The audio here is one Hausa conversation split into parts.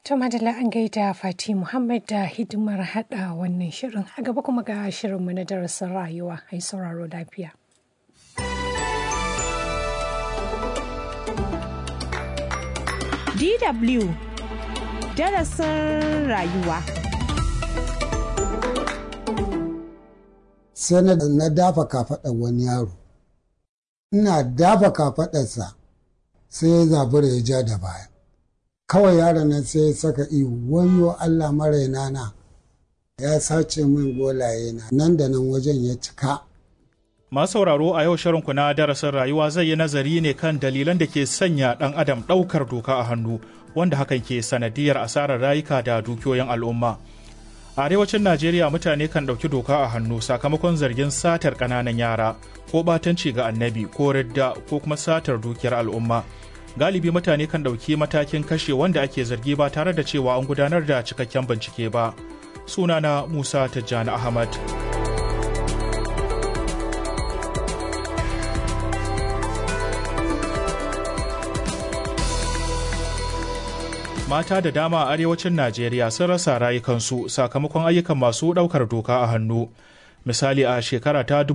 To madalla an gaida Fati Muhammad da hidimar hada wannan shirin a gaba kuma ga shirinmu na darasin rayuwa ai sauraro lafiya. DW darasin rayuwa. Sai na dafa kafaɗar wani yaro. Ina dafa kafaɗarsa sai ya zabura ya ja da baya. Kawai yaron nan sai ya saka ihu wayo Allah maraina na ya sace min golaye na nan da nan wajen ya cika. Masu sauraro a yau shirinku na darasin rayuwa zai yi nazari ne kan dalilan da ke sanya ɗan adam ɗaukar doka a hannu wanda hakan ke sanadiyar asarar rayuka da dukiyoyin al'umma. A arewacin Najeriya mutane kan ɗauki doka a hannu sakamakon zargin satar ƙananan yara ko ɓatanci ga annabi ko ridda ko kuma satar dukiyar al'umma. Galibi mutane kan ɗauki matakin kashe wanda ake zargi ba tare da cewa an gudanar da cikakken bincike ba. Sunana Musa Tijjani Ahmad. mata da dama a arewacin Najeriya sun rasa rayukansu sakamakon ayyukan masu ɗaukar doka a hannu. Misali a shekara ta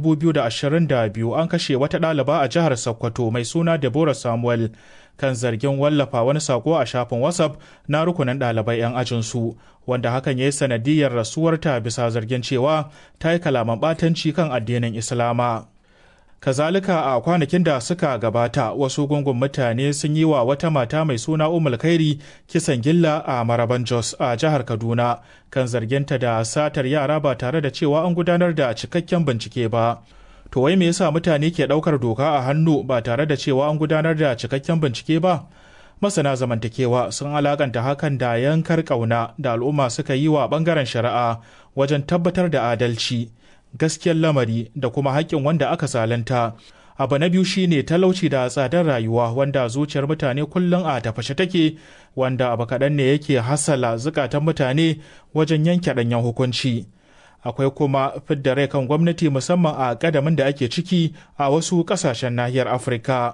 2022 an kashe wata ɗaliba a jihar Sokoto mai suna Deborah Samuel kan zargin wallafa wani sako a shafin WhatsApp na rukunin ɗalibai 'yan ajinsu wanda hakan ya yi sanadiyar rasuwarta bisa zargin cewa ta yi kalaman ɓatanci kan addinin Islama. kazalika a kwanakin da suka gabata wasu gungun mutane sun yi wa wata mata mai suna umul kairi kisan gilla a maraban jos a jihar kaduna kan zarginta da satar yara ba tare da cewa an gudanar da cikakken bincike ba to wai me yasa mutane ke daukar doka a hannu ba tare da cewa an gudanar da cikakken bincike ba masana zamantakewa sun alakanta hakan da yankar kauna da al'umma suka yi wa bangaren shari'a wajen tabbatar da adalci gaskiyar lamari da kuma haƙƙin wanda aka zalunta. Abu na biyu shine talauci da tsadar rayuwa wanda zuciyar mutane kullum a tafashe take wanda abu kaɗan ne yake hasala zukatan mutane wajen yanke ɗanyen hukunci. Akwai kuma fidda rai kan gwamnati musamman a ƙadamin da ake ciki a wasu ƙasashen nahiyar Afirka.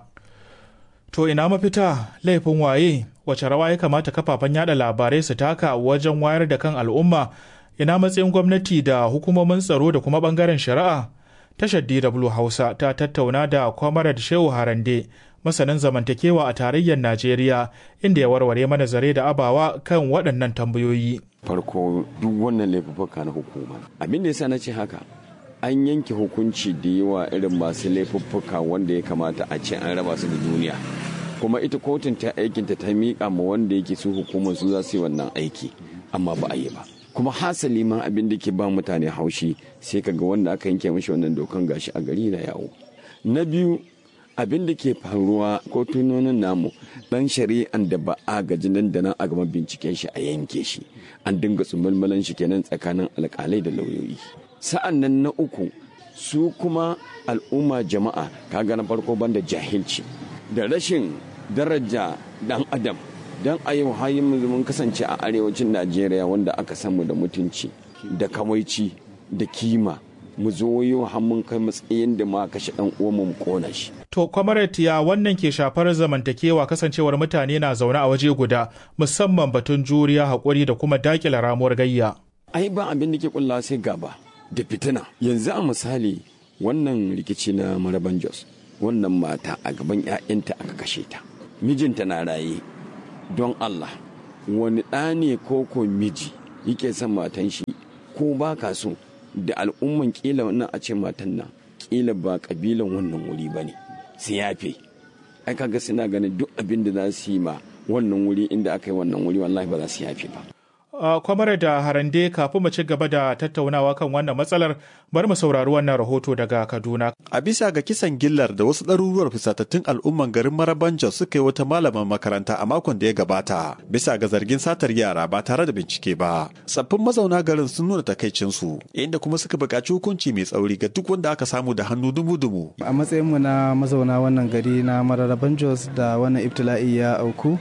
To ina mafita laifin waye wace rawa ya kamata kafafen yada labarai su taka wajen wayar da kan al'umma ina matsayin gwamnati da hukumomin tsaro da kuma bangaren shari'a tashar dw hausa ta tattauna da comrade shehu harande masanin zamantakewa a tarayyar najeriya inda ya warware mana zare da abawa kan waɗannan tambayoyi farko duk wannan laifuffuka na hukuma abin da yasa na ce haka an yanke hukunci da yawa irin masu laifuffuka wanda ya kamata a ce an raba su da duniya kuma ita kotun ta aikinta ta miƙa ma wanda yake su hukumar su za su yi wannan aiki amma ba a yi ba kuma hasali ma abin da ke ba mutane haushi sai ka ga wanda aka yanke mashi wannan dokan gashi a gari na yawo na biyu abin da ke faruwa kotunonin namu dan shari'an da ba a gaji nan da nan a gama binciken shi a yanke shi an dinga tsumulmulan shi kenan tsakanin alkalai da lauyoyi sa'an nan na uku su kuma al'umma jama'a kaga na farko banda jahilci da rashin daraja dan adam don a yau hayin mun kasance a arewacin najeriya wanda aka samu da mutunci da kawaici da kima mu zo yau mun kai matsayin da ma kashe dan uwanmu mu kona shi to kwamaret ya wannan ke shafar zamantakewa kasancewar mutane na zaune a waje guda musamman batun juriya haƙuri da kuma daƙila ramuwar gayya ai ba abin da ke kulla sai gaba da fitina yanzu a misali wannan rikici na maraban jos wannan mata a gaban 'ya'yanta aka kashe ta mijinta na raye don Allah wani ɗa ne ko ko miji yake son matan shi ko ba ka so da al'umman kila wannan a ce matan nan kila ba kabilan wannan wuri ba ne su yafe ai kaga suna ganin duk abin da za su yi ma wannan wuri inda aka yi wannan wuri wallahi ba za su yafe ba Uh, kwamare da harande kafin mu ci gaba da tattaunawa kan wannan matsalar bari mu saurari wannan rahoto daga Kaduna. A bisa ga kisan gillar da wasu ɗaruruwar fusatattun al'umman garin Maraban Jos suka yi wata malaman makaranta a makon da ya gabata bisa ga zargin satar yara ba tare da bincike ba. Tsaffin mazauna garin sun nuna takaicinsu inda kuma suka buƙaci hukunci mai tsauri ga duk wanda aka samu da hannu dumu-dumu. A matsayin mu na mazauna wannan gari na Mararaban Jos da wannan ibtila'i ya auku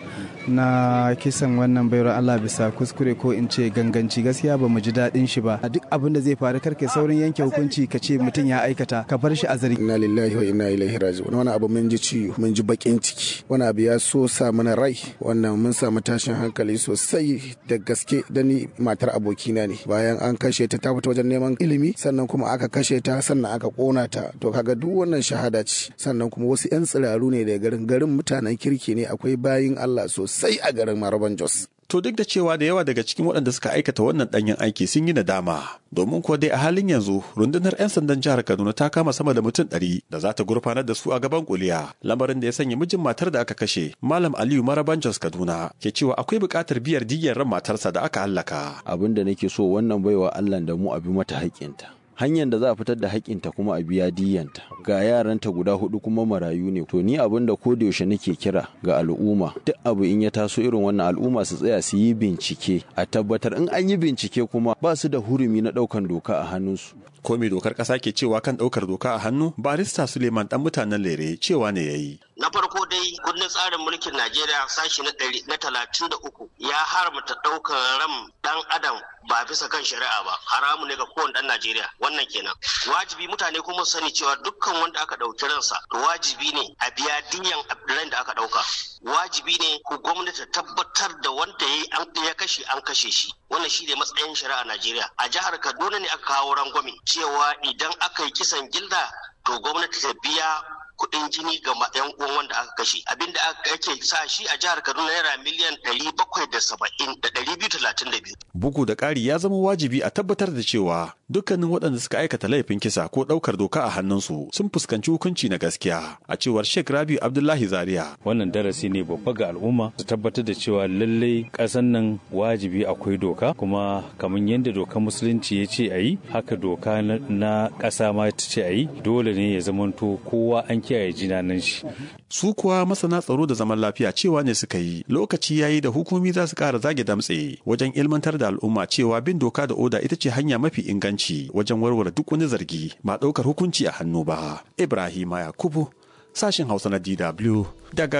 na kisan wannan bayar Allah bisa kuskure ko in ce ganganci gaskiya ba mu ji daɗin shi ba duk abin da zai faru karke saurin yanke hukunci ka ce mutum ya aikata ka bar shi a zargi inna lillahi wa inna ilaihi raji'un wani abu mun ji ciwo mun ji bakin ciki wani abu ya so sa mana rai wannan mun samu tashin hankali sosai da gaske da ni matar abokina ne bayan an kashe ta ta fita wajen neman ilimi sannan kuma aka kashe ta sannan aka kona ta to kaga duk wannan shahada ce sannan kuma wasu yan tsiraru ne daga garin garin mutanen kirki ne akwai bayin Allah sosai a garin Maraban Jos To duk da cewa da yawa daga cikin waɗanda suka aikata wannan ɗanyen aiki sun yi nadama, domin kuwa dai a halin yanzu rundunar 'yan sandan jihar Kaduna ta kama sama da mutum ɗari da za ta gurfanar da su a gaban kuliya. Lamarin da ya sanya mijin matar da aka kashe, Malam Aliyu Maraban Jos Kaduna, ke cewa akwai buƙatar biyar diyyar ran matarsa da aka hallaka. Abin da nake so wannan baiwa Allah da mu abi mata haƙƙinta. hanyar da za a fitar da haƙƙinta kuma a biya diyanta ga yaranta guda hudu kuma marayu ne to ni abin da ko da yaushe nake kira ga al'umma duk abu in ya taso irin wannan al'umma su tsaya su yi bincike a tabbatar in an yi bincike kuma ba su da hurumi na ɗaukan doka a hannunsu ko me dokar ƙasa ke cewa kan ɗaukar doka a hannu barista suleiman ɗan mutanen lere cewa ne ya yi na farko dai kundin tsarin mulkin najeriya sashi na ɗari na talatin da uku ya haramta ɗaukar ram ɗan adam ba bisa kan shari'a ba haramu ne ga kowane ɗan najeriya wannan kenan wajibi mutane kuma su sani cewa dukkan wanda aka ɗauki ransa to wajibi ne a biya diyan ran da aka ɗauka wajibi ne ku gwamnati tabbatar da wanda ya kashe an kashe shi wannan shi ne matsayin shari'a najeriya a jihar kaduna ne aka kawo rangwame cewa idan aka yi kisan gilda to gwamnati ta biya kuɗin jini ga yan uwan wanda aka kashe abinda ake sa shi a jihar kaduna naira miliyan ɗari bakwai da saba'in da ɗari biyu talatin da biyu. bugu da ƙari ya zama wajibi a tabbatar da cewa dukkanin waɗanda suka aikata laifin kisa ko ɗaukar doka a hannunsu sun fuskanci hukunci na gaskiya a cewar sheikh rabi abdullahi zaria wannan darasi ne babba ga al'umma su tabbatar da cewa lallai ƙasan nan wajibi akwai doka kuma kamar yadda dokar musulunci ya ce a yi haka doka na ƙasa ma ta ce a yi dole ne ya zamanto kowa an kiyaye jinanan shi. Su kuwa masana tsaro da zaman lafiya cewa ne suka yi lokaci yayi da hukumi za su ƙara zage damtse wajen ilmantar da al'umma cewa bin doka da oda ita ce hanya mafi inganci wajen warware duk wani zargi ba ɗaukar hukunci a hannu ba. Ibrahima Yakubu sashin Hausa na DW daga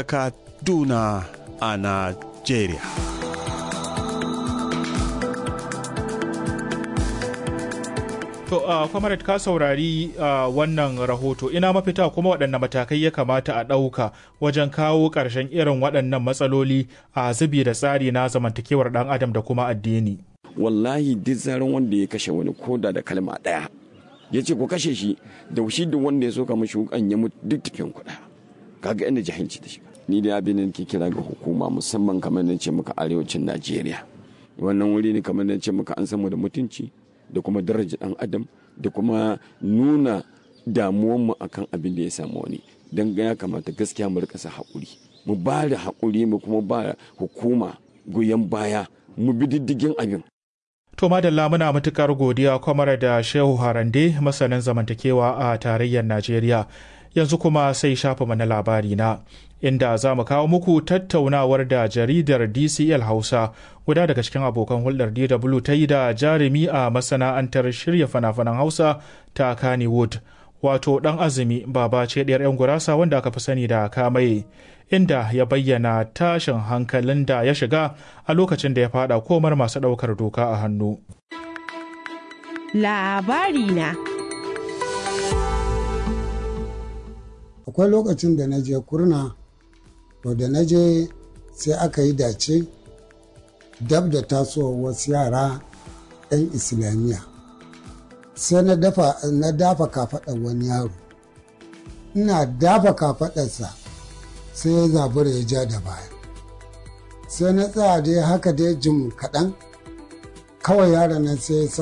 Kaduna a Najeriya. To, uh, Kwamarat ka saurari uh, wannan rahoto ina mafita kuma waɗanne matakai ya kamata a ɗauka wajen kawo ƙarshen irin waɗannan matsaloli a zubi da tsari na zamantakewar ɗan adam da kuma addini. Wallahi duk zaran wanda ya kashe wani koda da kalma ɗaya ya ce ku kashe shi da shi da wanda ya so ka mashi wukan ya mutu duk tafiyan kuɗa kaga inda jahilci da shiga. Ni da abin da ke kira ga hukuma musamman kamar na ce muka arewacin Najeriya. Wannan wuri ne kamar na ce muka an samu da mutunci. da kuma daraja dan adam da kuma nuna damuwanmu akan abin da ya samu wani don ya kamata gaskiya mu rika sa haƙuri mu ba da haƙuri mu kuma ba hukuma goyon baya mu bi diddigin abin To madalla muna matukar godiya kwamar da Shehu Harande masanin zamantakewa a tarayyar Najeriya yanzu kuma sai shafa mana labari na inda za mu kawo muku tattaunawar da jaridar DCL Hausa guda daga cikin abokan hulɗar DW ta yi da jarumi a masana'antar shirya fana-fanan Hausa ta Kannywood wato ɗan azumi baba ce ɗayar 'yan gurasa wanda aka fi sani da kamaye inda ya bayyana tashin hankalin da ya shiga a lokacin da ya fada komar masu ɗaukar doka a hannu. Labari na Akwai lokacin da na je kurna, to da na je sai aka yi dace dab da tasowar wasu yara 'yan islamiyya. Sai na dafa kafaɗar wani yaro. Ina dafa kafaɗarsa. sai ya zabura ya ja da baya sai na tsaya dai haka dai jim kaɗan kawai yaron nan sai ya